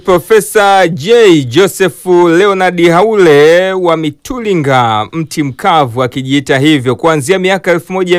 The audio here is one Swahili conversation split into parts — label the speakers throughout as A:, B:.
A: Profesa J Joseph Leonard Haule wa Mitulinga, mti mkavu, akijiita hivyo kuanzia miaka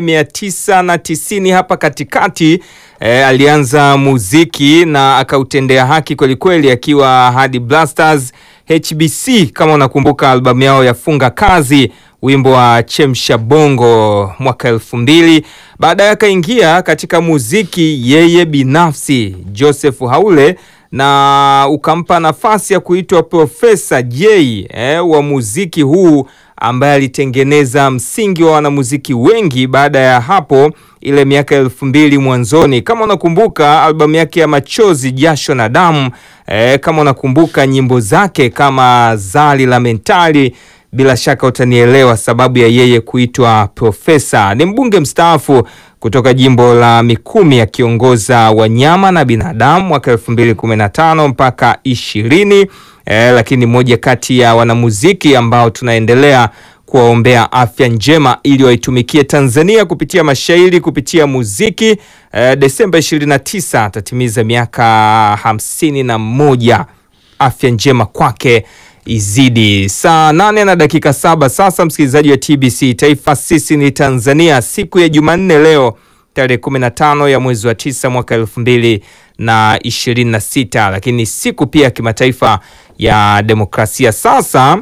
A: 1990 hapa katikati. E, alianza muziki na akautendea haki kwelikweli, akiwa hadi Blasters HBC, kama unakumbuka albamu yao ya Funga Kazi, wimbo wa Chemsha Bongo mwaka elfu mbili. Baadaye akaingia katika muziki yeye binafsi Joseph Haule na ukampa nafasi ya kuitwa Profesa J eh, wa muziki huu ambaye alitengeneza msingi wa wanamuziki wengi baada ya hapo, ile miaka elfu mbili mwanzoni. Kama unakumbuka albamu yake ya Machozi, Jasho na Damu eh, kama unakumbuka nyimbo zake kama Zali la Mentali, bila shaka utanielewa sababu ya yeye kuitwa profesa. Ni mbunge mstaafu kutoka jimbo la Mikumi akiongoza wanyama na binadamu mwaka 2015 mpaka 20 eh, lakini moja kati ya wanamuziki ambao tunaendelea kuwaombea afya njema ili waitumikie Tanzania kupitia mashairi, kupitia muziki. Eh, Desemba 29 atatimiza miaka hamsini na moja. Afya njema kwake izidi. Saa nane na dakika saba sasa, msikilizaji wa TBC Taifa, sisi ni Tanzania, siku ya Jumanne leo tarehe 15 ya mwezi wa tisa mwaka elfu mbili na ishirini na sita, lakini siku pia ya kimataifa ya demokrasia. Sasa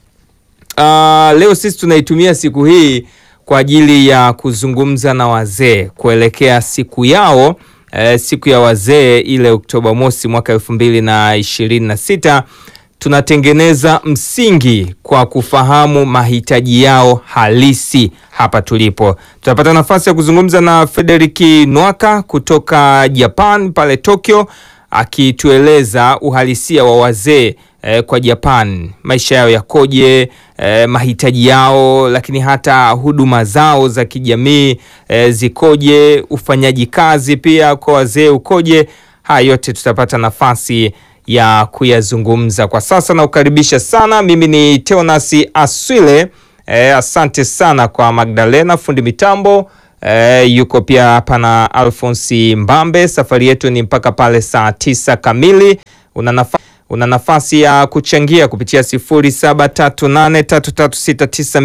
A: uh, leo sisi tunaitumia siku hii kwa ajili ya kuzungumza na wazee kuelekea siku yao eh, siku ya wazee ile Oktoba mosi mwaka elfu mbili na ishirini na sita tunatengeneza msingi kwa kufahamu mahitaji yao halisi hapa tulipo. Tutapata nafasi ya kuzungumza na Frederiki Nwaka kutoka Japan pale Tokyo, akitueleza uhalisia wa wazee eh, kwa Japan, maisha yao yakoje, eh, mahitaji yao, lakini hata huduma zao za kijamii eh, zikoje, ufanyaji kazi pia kwa wazee ukoje. Haya yote tutapata nafasi ya kuyazungumza kwa sasa. Naukaribisha sana, mimi ni Teonasi Aswile. E, asante sana kwa Magdalena fundi mitambo e, yuko pia hapa na Alfonsi Mbambe. Safari yetu ni mpaka pale saa tisa kamili. Una nafasi una nafasi ya kuchangia kupitia 07383369